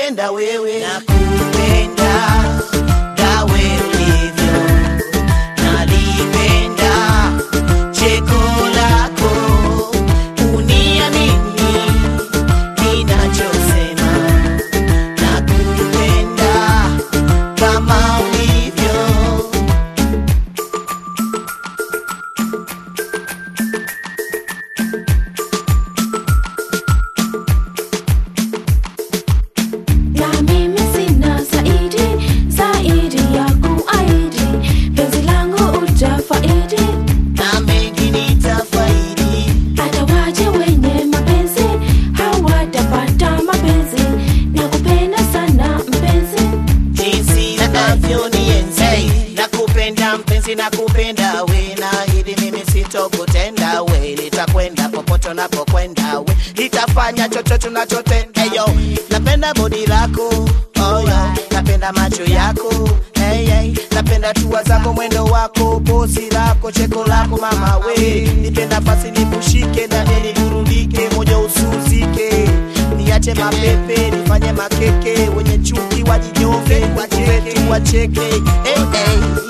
nakupenda wewe, nakupenda gawe ulivyo, nalipenda cheko lako, uniamini ninachosema, nakupenda kama ulivyo. na mimi sina zaidi zaidi ya kuahidi penzi langu utafaidi na mengi nitafaidi, hata waje wenye mapenzi hawatapata mapenzi na kupenda sana mpenzi jinsi unavyonienzi. Nakupenda mpenzi, nakupenda we, na hili mimi sitokutenda we, nitakwenda popote unapokwenda we, nitafanya chochote unachotenda yo. Napenda bodi lako oh, yo. napenda macho yako hey, hey. napenda tua zako, mwendo wako, posi lako, cheko lako mama we, nipe nafasi nikushike, ndani nidurundike, moja usuzike niache mapepe nifanye makeke wenye chuki wajinyonge wacheke wacheke hey, hey.